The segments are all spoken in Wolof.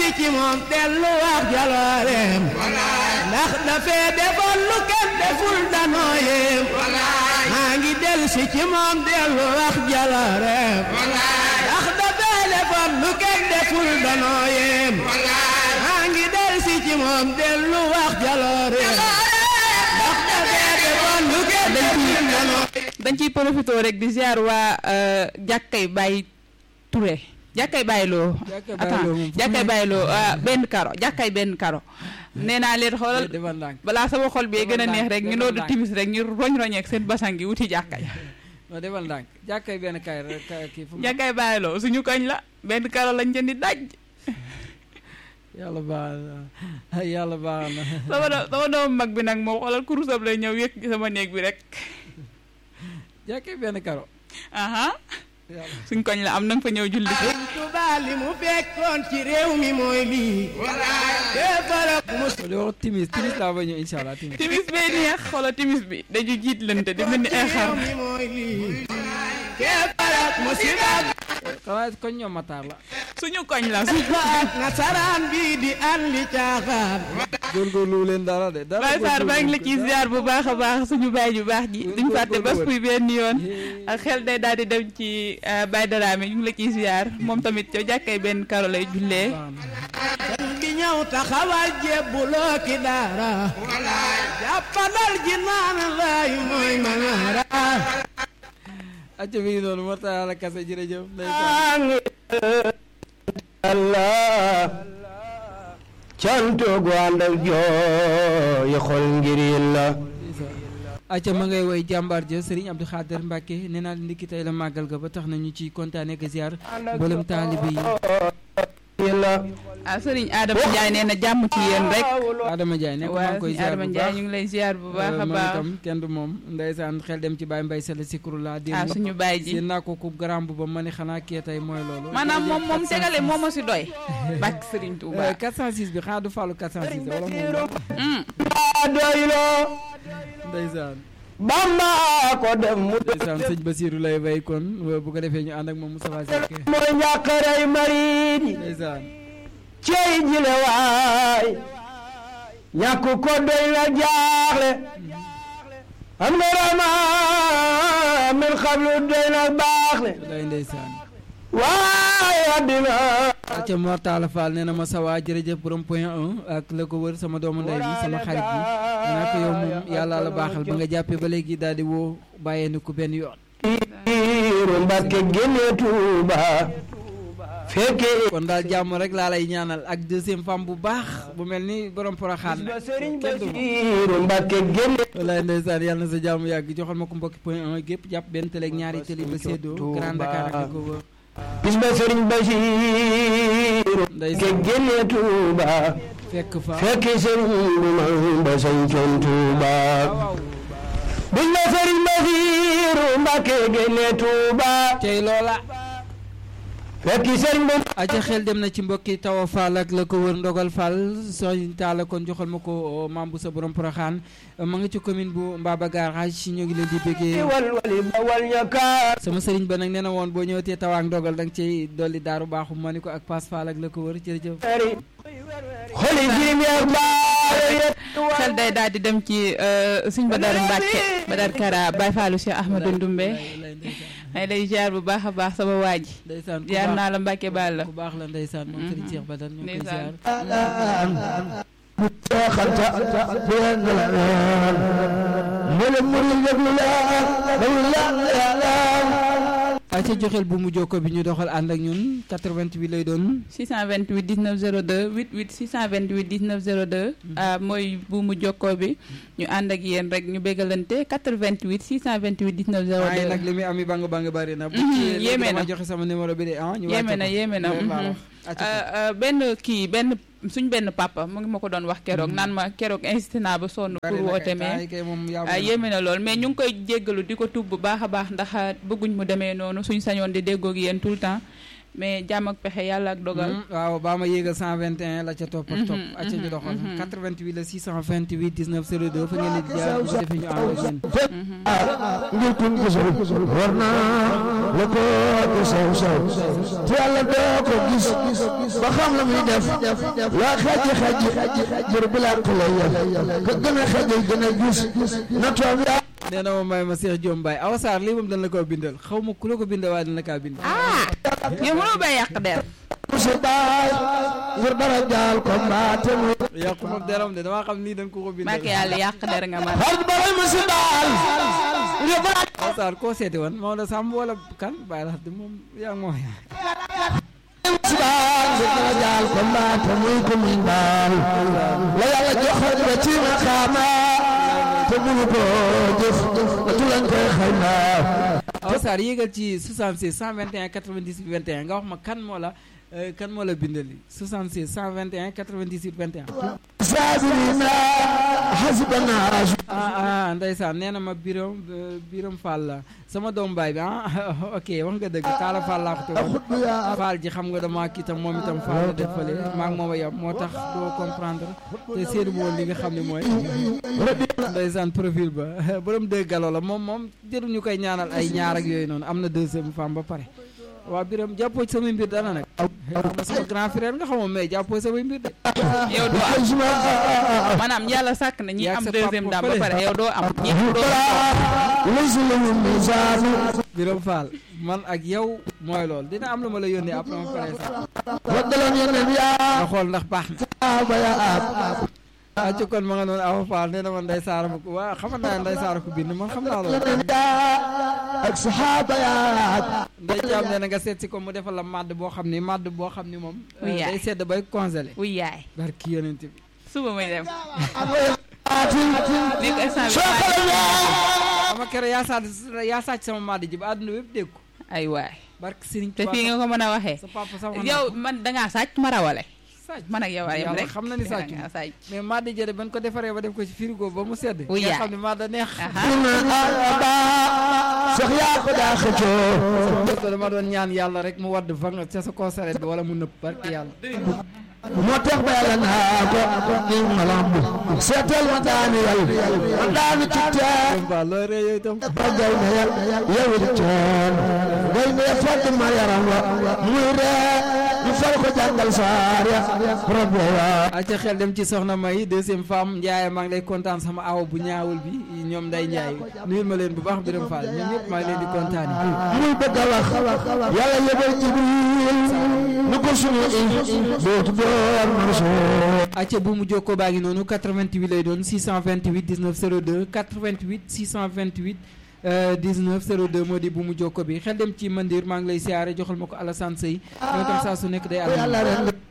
ci moom dellu wax jalooreem ndax dafee defoon lu kenn deful danoo yéem maa ngi dellu si ci moom dellu wax jalooreem ndax dafee defoon lu kenn deful danoo yéem maa ngi dellu si ci moom dellu wax jalooreem ndax dafee defoon lu kenn deful danoo dañ ciy profité rek di ziar waa jàkkay Baye Touré jàkkay Baye Lo Jàkkay Baye attends Lo moom fu jàkkay mu Baye Lo ah, benn karo jàkkay benn karo nee naa leen xoolal defal ndànk balaa sama xol bi gën a Defal neex rek ñu ndànk, noodu defal timis rek ñu roñ roñeek seen basang gi wuti jàkka ja non defal ndànk jàkkay benn kaay rek ka- kii fu mu jàkkay Baye Lo suñu koñ la benn karo lañ jëndi daj yàlla baax na yàlla baax na sama do- sama doomu mag bi nag moom xoolal kurusam lay ñëw yëg ci sama néeg bi rek jàkkay benn karo aha yàlla suñ koñ la am nanga fa ñëw julli Sëñ Tuubaa li mu fekkoon ci réew mi mooy lii kéefarab mus di wax timis timis laa ba ñëw incha allah timis timis bee neex xoolal timis bi dañu jiit lante di mel ni ay xar réew mi mooy lii kéefarab musiba xanaa koñ ñoom mataar la suñu koñ la suñu ak nasaraan bi di an li caaxaan góorgóorlu leen dara de dara Baye Sarr maa ngi la ciy ziar bu baax a baax suñu baay ju baax ji duñ fàtte bas puy benn yoon ak xel day daal di dem ci Baye Daraame ñu ngi la ciy ziar moom tamit ca jàkkay benn karo lay jullee sëñ bi ñëw taxawal jébbuloo ki daara jàppandal ji naan lay mooy manaara acca mi ngi noonu Mortala Yàlla kase jërëjëf ndeysaan Allah cantu gu ànd ak jooy xol ngir yàlla acca ma ngay woy jàmbaar ja Serigne Abdou Khader Mbacke nee naa ndikki tey la màggal ga ba tax na ñu ciy kontaane ak ziar mboolem taalibe yi yàlla ah Serigne Adama Ndiaye nee na jàmm ci yéen rek Adama Ndiaye nekk maa waaw ngi koy Serigne ziar Adama bu Ndiaye baax ñu ngi lay ziar bu baax a moom baax itam kenn du moom ndeysaan xel dem ci Baye Mbaye Sall Sikrullah ah démb suñu baay ji seen naa ko kub garam bu ba ma ne xanaa kii tey mooy loolu maanaam moom moom tegale moo ma si doy bàkk Serigne Touba Euh, 406 bi xanaa du fàllu 406 wala moom Mm. doyloo ndeysaan Bamba ko dem mu ndeysaan sëñ Basiru lay bay kon bu ko defee ñu ànd ak moom Moustapha Seck mooy njàqaray marit yi ndeysaan cey jile waay ñàkk ko doy na jaaxle am nga rama min xablu doy na baaxle day ndeysaan waaye àddina acca Mortala Fall nee na ma sawa jërëjëf borom point 1 ak la ko wër sama doomu ndey bi sama xarit bi nee naa ko yow moom yàlla la baaxal ba nga jàppee ba léegi daal di woo bàyyee ni ku benn yoon iiru Mbàkke génne Tuuba fekke kon daal jàmm rek laa lay ñaanal ak deuxième femme bu baax bu mel ni borom poroxaan ba sëriñ kenn du moom. Basiiru Mbàkke génne wallaay ndeysaan yàlla na sa jàmm yàgg joxal ma ko mbokki point 1 gépp jàpp benn télé ak ñaari télé ba séddoo Grand Dakar ak li ko wër bis ba sëriñ Basiiru Mbàkke ndeysaan génne Tuuba fekk fa fekki sëriñ bu mag ba sañcoon Tuuba waaw bis ba sëriñ Basiiru Mbàkke génne Tuuba tey loola fekki sëriñ bu aca xel dem na ci mbokki tawa Fall ak la ko wër ndogal Fall soñ taala kon joxal ma ko maam bu sa borom poroxaan ma nga ci commune bu Mbaba Garage si ñoo ngi leen di bëggee wal wali ba wal ñakaar sama sëriñ ba nag nee na woon boo ñëwatee tawaak ndogal da nga cay dolli daaru baaxu ma ni ko ak Pass Fall ak la ko wër jërëjëf ari xoli jirim yak baare yet xel day daal di dem ci suñ Badar Mbacke Badar Kara Baye Fallou Cheikh Ahmadou Ndoumbe lay ndeysaan ay lay ziar bu baax a baax sama waa ji ndeysaan ku ziar baax naa la Mbacke baal la ku baax la ndeysaan moom sëriñ Cheikh Badane ñoo koy Ndeysaan. ziar xalta benn la naan mboolem murid yëglu laan dawlu laan yàlla aca joxel bu mu jokko bi ñu doxal ànd ak ñun 88 lay doon 628 19 02 88 628 19 02 ah mooy buumu jokkoo bi ñu ànd ak yéen rek ñu bégalante 88 628 19 waaye nag 02 li muy ami bang bang bari na bu Mhm, ci léegi yéeme dama na. joxe sama numéro bi de ah ñu yéeme wàcce na ko. yéeme na Loolu laa mhm. wax. Acca ko. Ah, ah, benn kii benn suñ benn papa mu ngi ma ko doon wax keroog naan ma keroog insisté naa ba sonn Bari pour na woote kay, mais taay kay moom yaa ah moom. yéeme na lool mais ñu ngi koy jéggalu di ko tubb bu baax a baax ndax ah, bëgguñ mu demee noonu suñ sañoon di déggoog yéen tout le temps mais jàmm ak pexe yàlla ak dogal Mhm, waaw baa ma yéegal 121 la ca topp ak topp Mhm, acca ñu mhm, doxal mhm. 88 la 628 19 02 fa ngeen di jaar bu ko defee ñu ànd ak yéen ngir kun gisul war naa la ko ko saw saw te yàlla doo ko gis ba xam la muy def loo xaji xaji jur bi laa ko lay yel ka gën a xaji gën a gis na toog yaa nee na ma may ma Cheikh Diom Baye Awa Sarr lii moom dañ la koo bindal xaw ma ku la ko bindal waaye dañ la kaa bind ah yow mënoo bay yàq der musu baay ngir dara jaal ko mbaate mu yàqu ma deram de damaa xam nii dañ ko ko bindal maa yàlla yàq der nga man xarit balay musu baal ngir dara Awa Sarr koo seeti woon Maodo Samb wala kan Baye la de moom yaa ngi ma wax musu baal ngir dara jaal ko mbaate muy ko muy baal la yàlla joxoon ba ci ma xaama te munu ko jëf te tulan koy xayma Awa Sarr yéegal ci 66 121 98 21 nga wax ma kan moo la euh, kan moo la bindali 66 121 98 21 saabirina hasbana ah ah ndeysaan nee na ma biram biram Fall la sama doom baay bi ah ok wax nga dëgg Talla Fall laa ko tegoon Fall ji xam nga dama kii tam moom itam Fall la def fële maa ngi moom a yem moo tax doo comprendre te seenu woon li nga xam ne mooy ndeysaan profil ba borom deux galo la moom moom jëru ñu koy ñaanal ay ñaar ak yooyu noonu am na deuxième femme ba pare waa biram jàppoo ci samay mbir dana nag xam nga sama grand frère nga xamoon mais jàppoo ci samay mbir de yow doo am maanaam yàlla sàkk na ñi Yaa am sa deuxième papa dame ba fële. pare yow doo am ñi doo laysa lahu mizaanu biram Fall man ak yow mooy loolu dina am lu ma la yónnee après ma pare sax waddalan yeneen yaa nga xool ndax baax na ba ya ab ah ci kon ma nga noonu Awa Fall nee na man Ndeye Saara ma ko waa xamal naa ne Ndeye Saara ko bind man xam naa loolu yeneen yaa ak saxaaba yaa Ndeye Thiam nee na nga seet si ko mu defal la madd boo xam ni madd boo xam ni moom euh, Oui, yaay. day sedd bay congelé wuy yaay barki yonent bi suba muy dem aatin nekk instant soo bi xale yaa ama kere yaa sàcc yaa sàcc sama madd ji ba àdduna bépp dégg ko ay waay barki Serigne te fii nga ko mën a waxee sa papa sax wax na yow ko. man dangaa sàcc ma rawale sàcc man ak yow a yem Yàlla rek xam na ni sàcc dangaa sàcc mais madd jële ban ko defaree ba def ko ci frigo ba mu sedd Oui, nga yaay. xam ne madd neex aha dina aba sax yaa ko daa xëccoo ko dama doon ñaan yàlla rek mu wadd fa nga ca sa conservé bi wala mu nëpp barki yàlla moo tax ba yàlla naa ko ni ma lamb seetal ma daani yal ma daani ci teen Ba looy ree yooyu itam ba gay na yal yow it teen gay na ya fàtt ma yaram wa muy ree ñu fal ko jàngal saar ya rabbi wa acca xel dem ci soxna May deuxième femme Ndiaye maa ngi lay kontaan sama awa bu ñaawul bi ñoom nday Ndiaye nuyul ma leen bu baax Birame Fall ñoom ñëpp maa ngi leen di kontaan muy bëgg a wax yàlla yebal jibril nu ko sunu i dootu door Mansour acca bu mu jokkoo baa ngi noonu 88 lay doon 628 19 02 88 628 euh, 19 02 moo di bu mu jokko bi xel dem ci mandir maa ngi lay siyaare joxal ma ko Alassane Sey ñoo tam saa su nekk day yàlla àll ren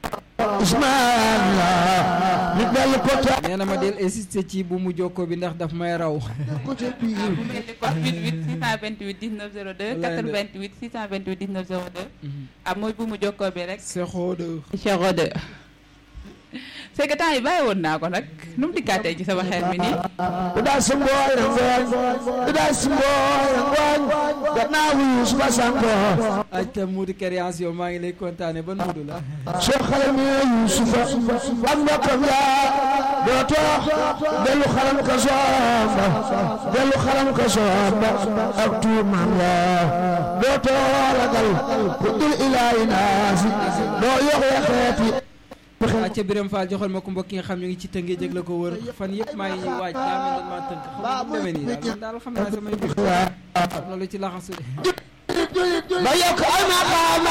Ismaila nit dellu ko ta nee na ma del insister ci bu mu jokko bi ndax daf may raw ko ca biir bu mel ni kon 88 628 19 02 88 628 19 02 ah mooy bu mu jokkoo bi rek sexoo de Cheikh Ode c'est que temps yi bàyyi woon naa ko nag nu mu dikkaatee ci sama xel mi nii Ida simbooy na ngooñ Ida simbooy na ngooñ gannaaw wuyu suba sanko acca Moudou Kériance yow maa ngi lay kontaane ban Moudou la soo xale mi Yuusufa ak mbokkam yaa doo toox dellu xalam ka soomba dellu xalam ka soomba ak tuumam yaa doo too ragal ku dul ilaahi naasi doo yox yaxeeti acca Birame Fall joxal ma ko mbokk yi nga xam ñu ngi ci tëngee jëg la ko wër fan yëpp maa ngi ñuy waaj daa mel ne maa tënk xam nga mu demee nii daal man daal xam naa samay mbir am na lu ci laxasu de ba yokk ay maqaama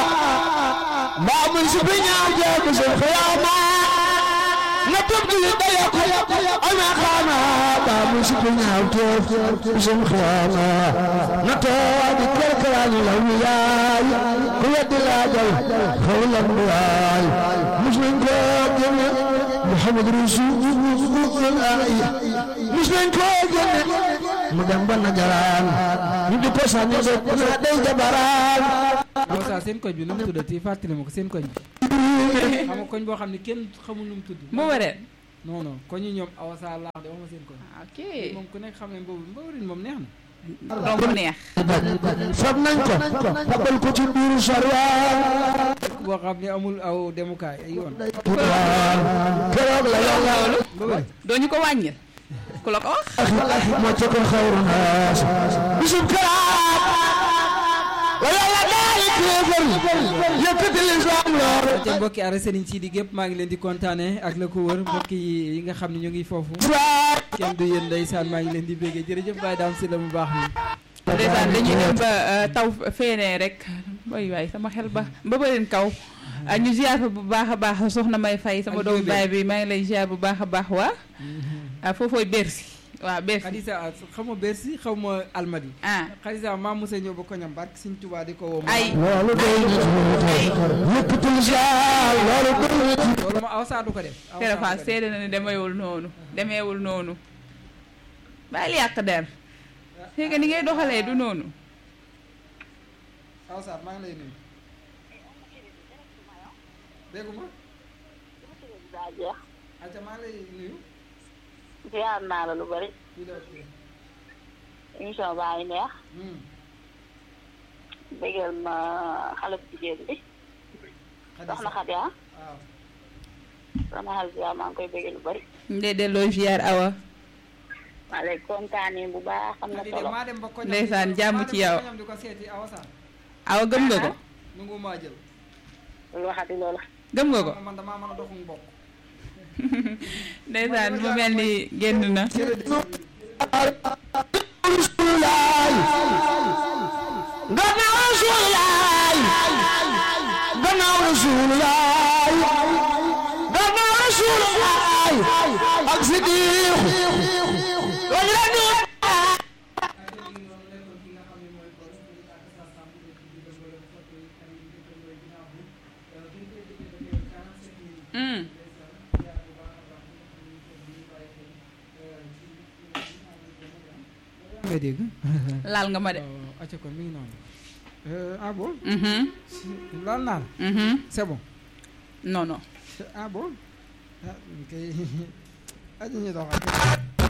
mbaa muy si bi ñaaw jéem seen xiyaama na tub ji ba yokk ay maqaama mbaa muy si bi ñaaw jéem seen xiyaama na too di kerkeraani la wiyaay ku weddi laajal xawlan waay mus nañ ko génne Muhammad Rasulullah mus nañ ko génne mu dem ba najaraan ñu di ko sànni de naa day jabaraan aw saa seen koñ bi nu mu tuddati fàttali ma ko seen koñ bi xam nga koñ boo xam ne kenn xamul nu mu tudd mu waree non non koñ yi ñoom awa saa laax de wax ma seen koñ ok moom ku nekk xam ne boobu mbawrin moom neex na romb neex fab nañ ko fabal ko ci biiru sarwaan dëkk boo xam ne amul aw demukaay ay yoon keroog la yàlla mbawrin doo ñu ko wàññil ku la ko wax moo ca ko xawru naas bisub karaam la yàlla bàyyi kéefar yëkkati lislaam lool te mbokki ara Serigne Sidi gépp maa ngi leen di kontaane ak la ko wër mbokki yi nga xam ne ñu ngi foofu kenn du yéen ndeysaan maa ngi leen di béggee jërëjëf Baye Dame si la mu baax mi ndeysaan dañuy dem ba euh, taw feenee rek waay waay sama xel ba ba bërin kaw ah, ñu ziar fa bu baax a baax soxna may fay sama Ak doomu bébé. baay bi maa ngi lay ziar bu baax a baax waa ah foofooy Bercy waaw Bercy Xadisa xaw ma Bercy xaw ma Almadi ah Xadisa maa Musa ñëw ba koñam barke Sëñ Tuubaa di ko woo ay loolu doy na ci yëkkati lislaam loolu doy na ci loolu ma aw saa du ko def aw saa du Tere ko Fass def. seede na ne demeewul noonu demeewul noonu bàyyil yàq der c'est que ni ngay doxalee du noonu aw saa maa ngi lay nuyu déggu ma daa jeex aca maa ngi lay nuyu ziar naa la lu bari kii la kii émission baa ngi neex hmm bégal ma xale bu jigéen bi soxna Xadi ah waaw sama xale bi maa ngi koy bégal lu bari ndee delloo ziar awa maa lay kontaanee bu baax xam na Xadi de solo maa dem ba koñam Ndeysaan, di ko- jàmm maa ci dem ba yow. koñam di ko seeti awa saa awa gëm nga ko nungu maa jël lu waxati loola gëm nga ko man damaa mën a doxum bokk ndeysaan mu mel ni génn na Rasulullaay gannaaw Rasulullaay gannaaw Rasulullaay gannaaw Rasulullaay ak Sidiq wañ la ni Hmm. nga dégg laal nga ma de waaw acca kon mi ngi noonu Euh, ah bon Mhm, laal naa la mhm. c'est bon non non ah bon ah kay aja ñu doxal